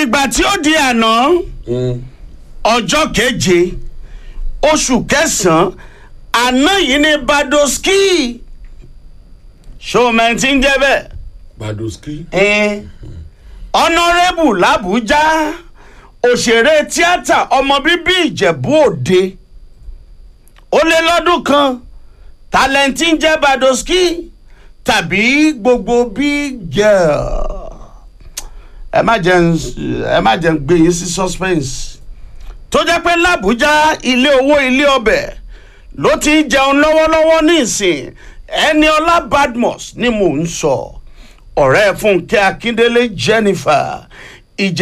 ìgbà tí ó di àná ọjọ́ keje oṣù kẹsàn-án àná yìí ní badoski ṣòmẹ́ntì ń jẹ́ bẹ́ẹ̀ badoski. ọ̀nàrẹ́bù làbújá òṣèré tíátà ọmọ bíbí ìjẹ̀bú òde ó lé lọ́dún kan tálẹ́ǹtì ń jẹ́ badoski tàbí gbogbo big girl ẹ má jẹ́ n- ẹ má jẹ́ n gbé yín sí suspense tó jẹ́ pé làbújá ilé owó ilé ọbẹ̀ ló ti ń jẹun lọ́wọ́lọ́wọ́ ní ìsìn Ẹniọlá Badmus ni mò ń sọ ọ̀rẹ́ Fúnkẹ́ Akíndélé Jennifer